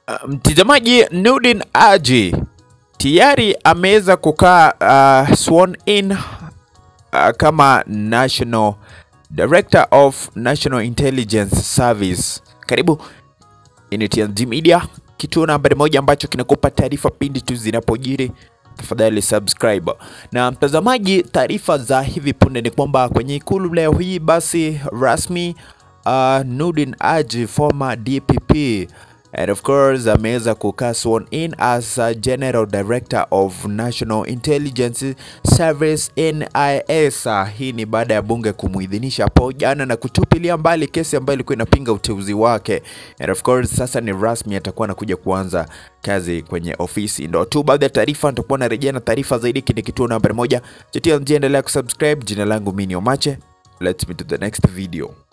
Mtazamaji, um, Nurdin Haji tayari ameweza kukaa uh, sworn in uh, kama National Director of National Intelligence Service. Karibu ini TNG Media, kituo nambari moja ambacho kinakupa taarifa pindi tu zinapojiri. Tafadhali subscribe. Na mtazamaji, taarifa za hivi punde ni kwamba kwenye ikulu leo hii basi rasmi uh, Nurdin Haji former DPP and of course ameweza kukaa sworn in as a General Director of National Intelligence Service NIS. Hii ni baada ya bunge kumuidhinisha hapo jana na kutupilia mbali kesi ambayo ilikuwa inapinga uteuzi wake, and of course sasa ni rasmi, atakuwa anakuja kuanza kazi kwenye ofisi. Ndo tu baadhi ya taarifa, nitakuwa narejea na taarifa zaidi. Kini kituo nambari moja cha TNG, endelea kusubscribe. Jina langu mimi ni Omache, let's meet to the next video.